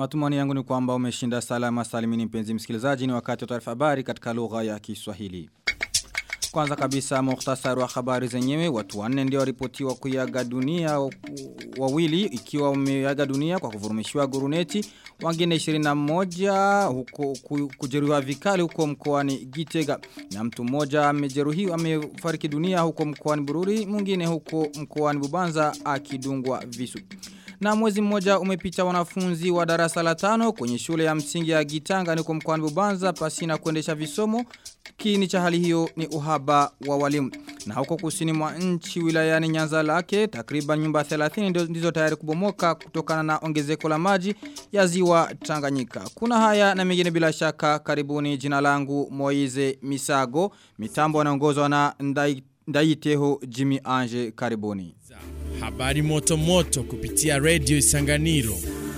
Matumani yangu ni kwamba umeshinda salama salimini mpenzi msikilizaji ni wakati wa taarifa habari katika lugha ya Kiswahili. Kwanza kabisa muhtasari wa habari zenyewe watu wanne ndio waripotiwa kuiaga dunia wawili ikiwa wameaga dunia kwa kuvurumishiwa guruneti wengine 21 huko kujeruhiwa vikali huko mkoani Gitega na mtu mmoja amejeruhiwa amefariki dunia huko mkoani Bururi mwingine huko mkoani Bubanza akidungwa visu. Na mwezi mmoja umepita wanafunzi wa darasa la tano kwenye shule ya msingi ya Gitanga niko mkoani Bubanza pasina kuendesha visomo. Kini cha hali hiyo ni uhaba wa walimu. Na huko kusini mwa nchi wilayani Nyanza lake takriban nyumba 30 ndizo tayari kubomoka kutokana na ongezeko la maji ya ziwa Tanganyika. Kuna haya na mengine bila shaka karibuni jina langu Moize Misago. Mitambo anaongozwa na Ndai Ndaiteho Jimmy Ange karibuni. Habari moto moto kupitia Radio Isanganiro.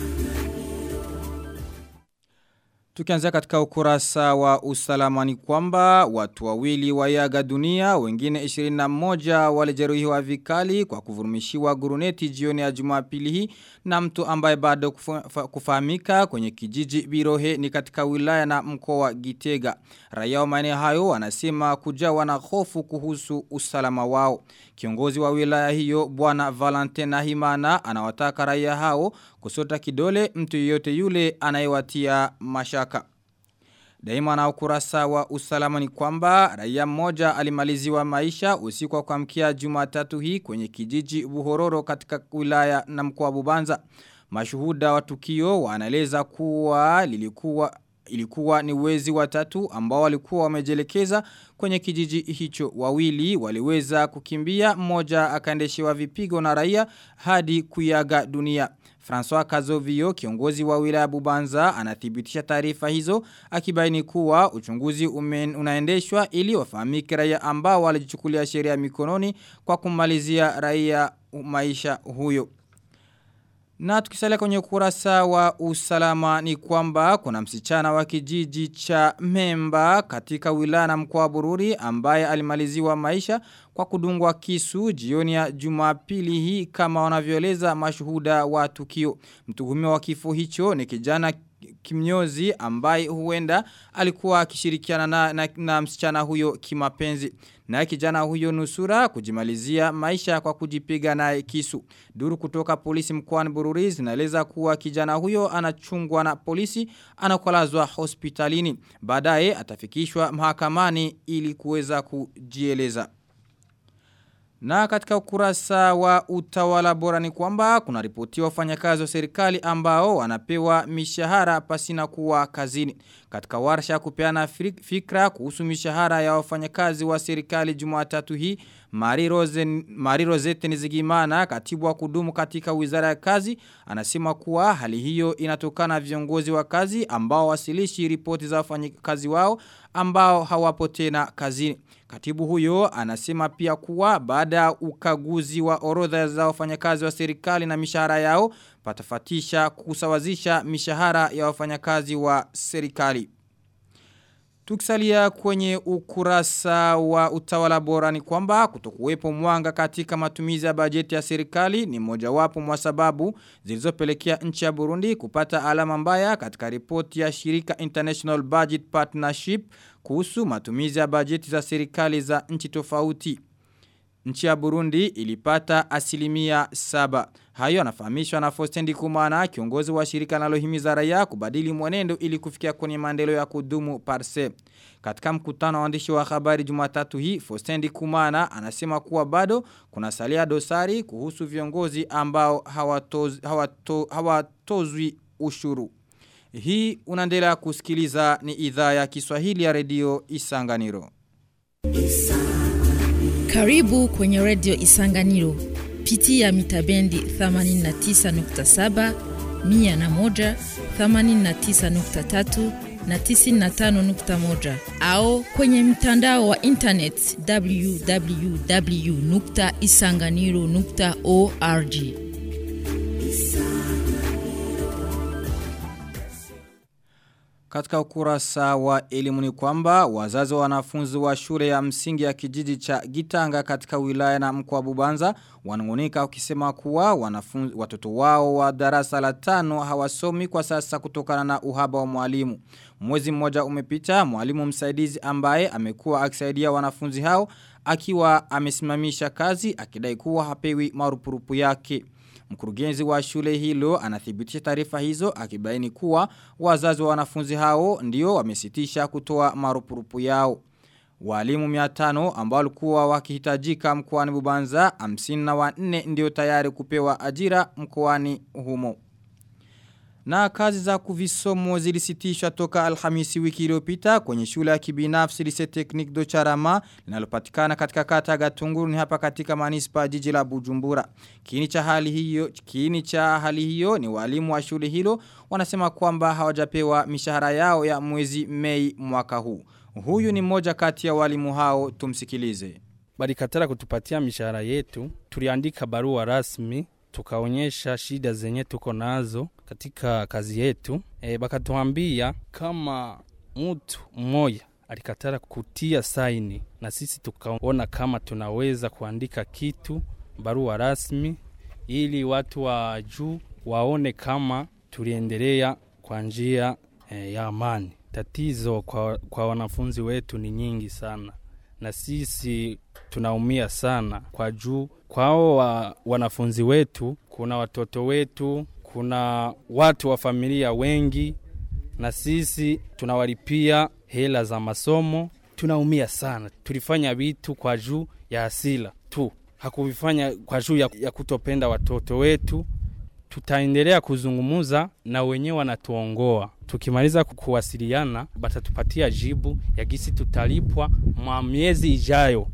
Tukianzia katika ukurasa wa usalama ni kwamba watu wawili waiaga dunia, wengine 21 walijeruhiwa vikali kwa kuvurumishiwa guruneti jioni ya Jumapili hii na mtu ambaye bado kufahamika kwenye kijiji Birohe ni katika wilaya na mkoa wa Gitega. Raia wa maeneo hayo wanasema kujawa na hofu kuhusu usalama wao. Kiongozi wa wilaya hiyo bwana Valentin Nahimana anawataka raia hao kusota kidole mtu yeyote yule anayewatia mashaka. Daima na ukurasa wa usalama ni kwamba raia mmoja alimaliziwa maisha usiku wa kuamkia Jumatatu hii kwenye kijiji Buhororo katika wilaya na mkoa Bubanza. Mashuhuda wa tukio wanaeleza kuwa lilikuwa ilikuwa ni wezi watatu ambao walikuwa wamejelekeza kwenye kijiji hicho wawili waliweza kukimbia mmoja akaendeshewa vipigo na raia hadi kuyaga dunia François Kazovio kiongozi wa wilaya Bubanza anathibitisha taarifa hizo akibaini kuwa uchunguzi umen, unaendeshwa ili wafahamike raia ambao walijichukulia sheria mikononi kwa kumalizia raia maisha huyo na tukisalia kwenye ukurasa wa usalama ni kwamba kuna msichana wa kijiji cha Memba katika wilaya na mkoa wa Bururi ambaye alimaliziwa maisha kwa kudungwa kisu jioni ya Jumapili hii kama wanavyoeleza mashuhuda wa tukio. Mtuhumiwa wa kifo hicho ni kijana kimnyozi ambaye huenda alikuwa akishirikiana na, na, na msichana huyo kimapenzi. Na kijana huyo nusura kujimalizia maisha kwa kujipiga naye kisu. Duru kutoka polisi mkoani Bururi zinaeleza kuwa kijana huyo anachungwa na polisi anakolazwa hospitalini. Baadaye atafikishwa mahakamani ili kuweza kujieleza. Na katika ukurasa wa utawala bora ni kwamba kuna ripoti wafanyakazi wa serikali ambao wanapewa mishahara pasina kuwa kazini. Katika warsha kupeana fikra kuhusu mishahara ya wafanyakazi wa serikali Jumatatu hii, Mari Rosen Mari Rosette Nizigimana, katibu wa kudumu katika Wizara ya Kazi, anasema kuwa hali hiyo inatokana viongozi wa kazi ambao wasilishi ripoti za wafanyakazi wao ambao hawapo tena kazini. Katibu huyo anasema pia kuwa baada ya ukaguzi wa orodha za wafanyakazi wa serikali na mishahara yao patafatisha kusawazisha mishahara ya wafanyakazi wa serikali. Tukisalia kwenye ukurasa wa utawala bora ni kwamba kutokuwepo mwanga katika matumizi ya bajeti ya serikali ni mojawapo mwa sababu zilizopelekea nchi ya Burundi kupata alama mbaya katika ripoti ya shirika International Budget Partnership kuhusu matumizi ya bajeti za serikali za nchi tofauti. Nchi ya Burundi ilipata asilimia saba. Hayo anafahamishwa na Fostendi Kumana, kiongozi wa shirika nalohimiza raia kubadili mwenendo ili kufikia kwenye maendeleo ya kudumu parse. Katika mkutano wa waandishi wa habari Jumatatu hii, Fostendi Kumana anasema kuwa bado kuna salia dosari kuhusu viongozi ambao hawatozwi hawato, hawatozwi ushuru. Hii unaendelea kusikiliza ni idhaa ya Kiswahili ya redio Isanganiro. Karibu kwenye redio Isanganiro. Pitia mitabendi 89.7, 101, 89.3 na 95.1 au kwenye mtandao wa internet www.isanganiro.org. Katika ukurasa wa elimu ni kwamba wazazi wa wanafunzi wa shule ya msingi ya kijiji cha Gitanga katika wilaya na mkoa Bubanza wanangunika ukisema kuwa wanafunzi watoto wao wa darasa la tano hawasomi kwa sasa kutokana na uhaba wa mwalimu. Mwezi mmoja umepita mwalimu msaidizi ambaye amekuwa akisaidia wanafunzi hao akiwa amesimamisha kazi akidai kuwa hapewi marupurupu yake. Mkurugenzi wa shule hilo anathibitisha taarifa hizo akibaini kuwa wazazi wa wanafunzi hao ndio wamesitisha kutoa marupurupu yao. Walimu 500 ambao walikuwa wakihitajika mkoani Bubanza 54 ndio tayari kupewa ajira mkoani humo. Na kazi za kuvisomo zilisitishwa toka alhamisi wiki iliyopita kwenye shule ya kibinafsi lise teknik do charama linalopatikana katika kata gatunguru ni hapa katika manispa jiji la Bujumbura. Kiini cha hali hiyo, kiini cha hali hiyo ni walimu wa shule hilo wanasema kwamba hawajapewa mishahara yao ya mwezi Mei mwaka huu. Huyu ni mmoja kati ya walimu hao tumsikilize. Balikatara kutupatia mishahara yetu, tuliandika barua rasmi tukaonyesha shida zenye tuko nazo katika kazi yetu e, bakatuambia kama mtu mmoja alikatara kutia saini na sisi tukaona kama tunaweza kuandika kitu barua rasmi ili watu wa juu waone kama tuliendelea kwa njia e, ya amani. Tatizo kwa, kwa wanafunzi wetu ni nyingi sana na sisi tunaumia sana kwa juu kwao wa, wanafunzi wetu kuna watoto wetu kuna watu wa familia wengi na sisi tunawalipia hela za masomo tunaumia sana tulifanya vitu kwa juu ya asila tu hakuvifanya kwa juu ya, ya kutopenda watoto wetu tutaendelea kuzungumuza na wenyewe wanatuongoa tukimaliza kuwasiliana batatupatia jibu ya gisi tutalipwa mwa miezi ijayo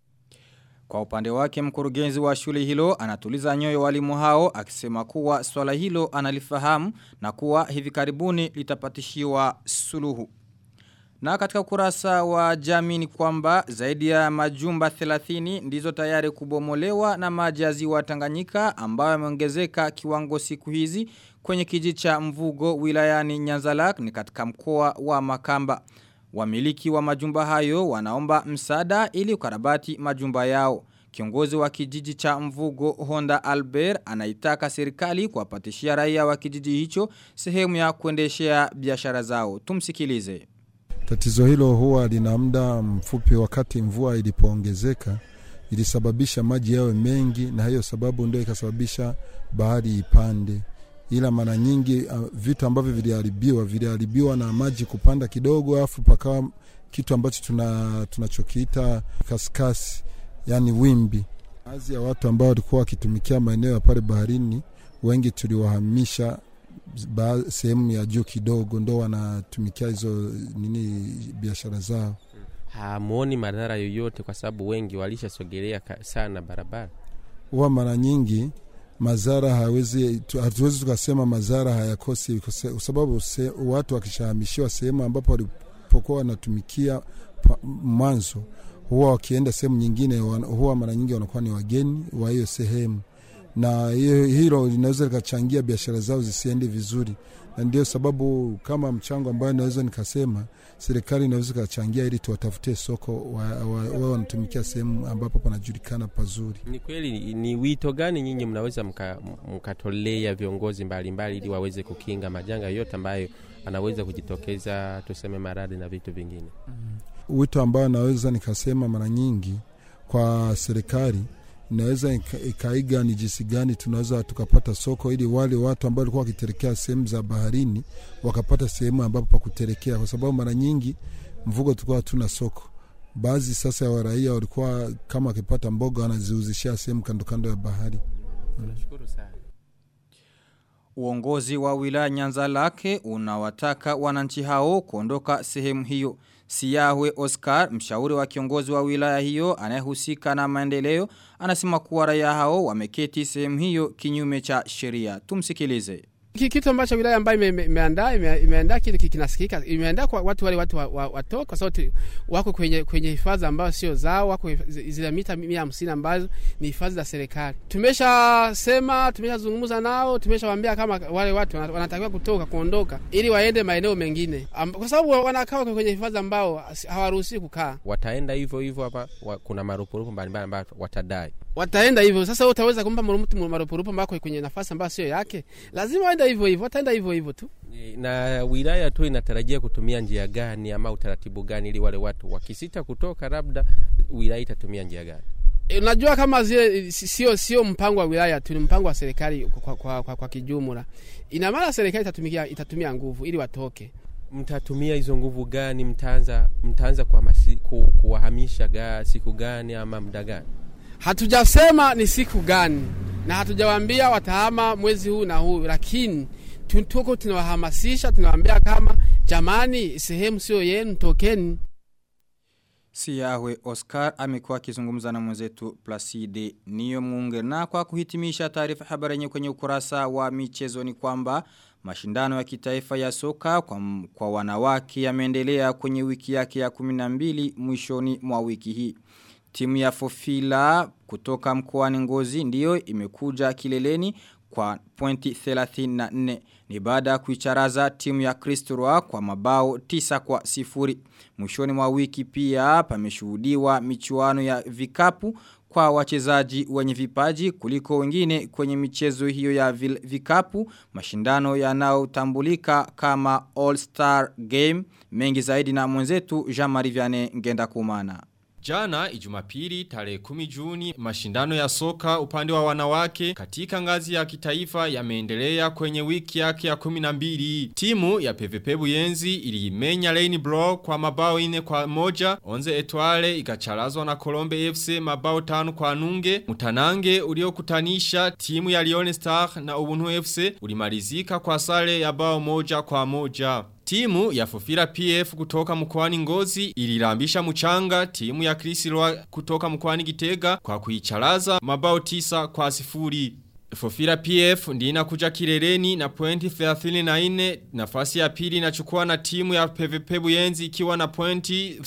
Kwa upande wake mkurugenzi wa shule hilo anatuliza nyoyo walimu hao akisema kuwa swala hilo analifahamu na kuwa hivi karibuni litapatishiwa suluhu. Na katika ukurasa wa jamii ni kwamba zaidi ya majumba 30 ndizo tayari kubomolewa na maji ya ziwa Tanganyika ambayo yameongezeka kiwango siku hizi kwenye kijiji cha Mvugo wilayani Nyanzalak ni katika mkoa wa Makamba. Wamiliki wa majumba hayo wanaomba msaada ili ukarabati majumba yao. Kiongozi wa kijiji cha Mvugo Honda Albert anaitaka serikali kuwapatishia raia wa kijiji hicho sehemu ya kuendeshea biashara zao. Tumsikilize. Tatizo hilo huwa lina muda mfupi wakati mvua ilipoongezeka ilisababisha maji yawe mengi na hiyo sababu ndio ikasababisha bahari ipande ila mara nyingi uh, vitu ambavyo viliharibiwa viliharibiwa na maji kupanda kidogo afu pakawa kitu ambacho tuna tunachokiita kaskasi yani wimbi baadhi ya watu ambao walikuwa wakitumikia maeneo ya pale baharini wengi tuliwahamisha sehemu ya juu kidogo ndo wanatumikia hizo nini biashara zao hamuoni madhara yoyote kwa sababu wengi walishasogelea sana barabara huwa mara nyingi madhara hawezi hatuwezi tukasema madhara hayakosi kwa sababu se, watu wakishahamishiwa sehemu ambapo walipokuwa wanatumikia mwanzo huwa wakienda sehemu nyingine huwa mara nyingi wanakuwa ni wageni wa hiyo sehemu na hiyo hilo linaweza likachangia biashara zao zisiende vizuri na ndio sababu kama mchango ambayo naweza nikasema serikali inaweza ikachangia ili tuwatafutie soko wao wa, wa, wanatumikia sehemu ambapo panajulikana pazuri ni kweli ni wito gani nyinyi mnaweza mkatolea mka viongozi mbalimbali ili waweze kukinga majanga yote ambayo anaweza kujitokeza tuseme maradhi na vitu vingine mm-hmm. wito ambayo naweza nikasema mara nyingi kwa serikali inaweza ikaiga ni jinsi gani tunaweza tukapata soko ili wale watu ambao walikuwa wakiterekea sehemu za baharini wakapata sehemu ambapo pa kuterekea kwa sababu mara nyingi mvugo tulikuwa hatuna soko baadhi sasa ya waraia walikuwa kama wakipata mboga wanaziuzishia sehemu kando kando ya bahari tunashukuru sana Uongozi wa wilaya Nyanza lake unawataka wananchi hao kuondoka sehemu hiyo. Siyahwe Oscar, mshauri wa kiongozi wa wilaya hiyo anayehusika na maendeleo, anasema kuwa raia hao wameketi sehemu hiyo kinyume cha sheria. Tumsikilize. Ki- kitu ambacho wilaya ambayo ime- ime- imeandaa ime- imeandaa kitu ki- kinasikika imeandaa kwa watu wale watu wa- wa- watoke kwa sababu tu- wako kwenye kwenye hifadhi ambayo sio zao wako hif- zi- zile mita mia hamsini ambazo ni hifadhi za serikali tumeshasema tumeshazungumza nao tumeshawaambia kama wale watu wana- wanatakiwa kutoka kuondoka ili waende maeneo mengine Am- kwa sababu wanakaa kwenye hifadhi ambao hawaruhusiwi kukaa Wataenda hivyo hivyo hapa wa, kuna marupurupu mbalimbali ambayo watadai. wataenda hivyo sasa. wewe Utaweza kumpa mtu marupurupu ambako kwenye nafasi ambayo sio yake? Lazima waende hivyo hivyo, wataenda hivyo hivyo tu. Na wilaya tu inatarajia kutumia njia gani ama utaratibu gani ili wale watu wakisita kutoka, labda wilaya itatumia njia gani? E, Unajua kama zile si- sio sio mpango wa wilaya tu, ni mpango wa serikali kwa, kwa, kwa, kwa kijumla. Ina maana serikali itatumia itatumia nguvu ili watoke. Mtatumia hizo nguvu gani? Mtaanza mtaanza kuhamasi- ku, kuwahamisha ga, siku gani ama muda gani? Hatujasema ni siku gani na hatujawaambia watahama mwezi huu na huu, lakini tu- tuko tunawahamasisha, tunawaambia kama jamani, sehemu sio yenu, tokeni. Siyahwe Oscar amekuwa akizungumza na mwenzetu Placide Niyo Munge na kwa kuhitimisha taarifa habari yenye kwenye ukurasa wa michezo ni kwamba mashindano ya kitaifa ya soka kwa, m- kwa wanawake yameendelea kwenye wiki yake ya 12 mwishoni mwa wiki hii. Timu ya Fofila kutoka mkoani Ngozi ndiyo imekuja kileleni kwa pointi 34 ni baada ya kuicharaza timu ya Kristroa kwa mabao 9 kwa sifuri. Mwishoni mwa wiki pia pameshuhudiwa michuano ya vikapu kwa wachezaji wenye vipaji kuliko wengine kwenye michezo hiyo ya vil- vikapu mashindano yanayotambulika kama All Star Game mengi zaidi na mwenzetu Jean-Marie Vianney Ngenda Kumana. Jana ijumapili tarehe 10 Juni mashindano ya soka upande wa wanawake katika ngazi ya kitaifa yameendelea kwenye wiki yake ya 12. Timu ya PVP Buyenzi iliimenya Lane Bro kwa mabao ine kwa moja. Onze Etwale ikacharazwa na Colombe FC mabao tano kwa nunge. Mutanange uliokutanisha timu ya Lione Star na Ubuntu FC ulimalizika kwa sare ya bao moja kwa moja. Timu ya Fofira PF kutoka mkoani Ngozi ilirambisha mchanga timu ya Krisilwa kutoka mkoani Gitega kwa kuicharaza mabao tisa kwa sifuri. Fofira PF ndina kuja kileleni na pointi 34 nafasi ya pili inachukua na timu ya PVP Buyenzi ikiwa na pointi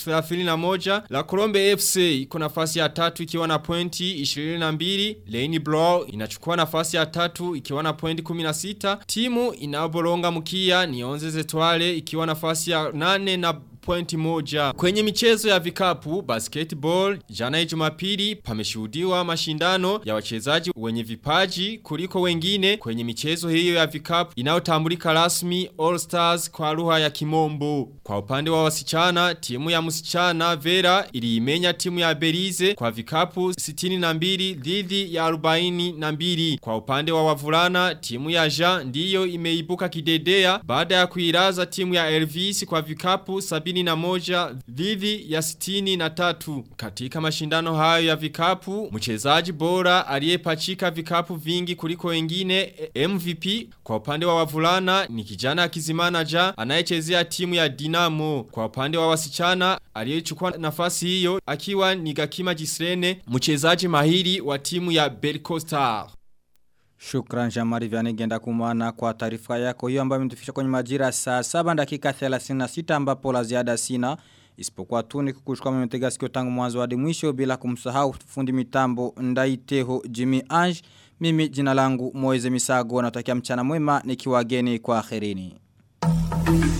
31 la Colombe FC iko nafasi ya tatu ikiwa na pointi 22 Lane Blow inachukua nafasi ya tatu ikiwa na pointi 16 timu inayoboronga mkia ni Onze Zetwale ikiwa nafasi ya 8 na pointi moja. Kwenye michezo ya vikapu, basketball, jana jumapili pameshuhudiwa mashindano ya wachezaji wenye vipaji kuliko wengine kwenye michezo hiyo ya vikapu inayotambulika rasmi All Stars kwa lugha ya kimombo. Kwa upande wa wasichana, timu ya msichana Vera iliimenya timu ya Belize kwa vikapu 62 dhidi ya 42. Kwa upande wa wavulana, timu ya Jean ndiyo imeibuka kidedea baada ya kuiraza timu ya Elvis kwa vikapu 71 dhidi ya 63. Katika mashindano hayo ya vikapu, mchezaji bora aliyepachika vikapu vingi kuliko wengine eh, MVP kwa upande wa wavulana ni kijana akizimana ja anayechezea timu ya Dinamo. Kwa upande wa wasichana aliyechukua nafasi hiyo akiwa ni Gakima Jisrene, mchezaji mahiri wa timu ya Belco Star. Shukran Jamari Vianney Ngenda Kumana kwa taarifa yako hiyo ambayo imetufisha kwenye majira saa 7 dakika 36 ambapo la ziada sina isipokuwa tu ni kukushukua mmetega sikio tangu mwanzo hadi mwisho bila kumsahau fundi mitambo Ndaiteho Jimmy Ange mimi jina langu Moize Misago natakia mchana mwema nikiwa geni kwa akhirini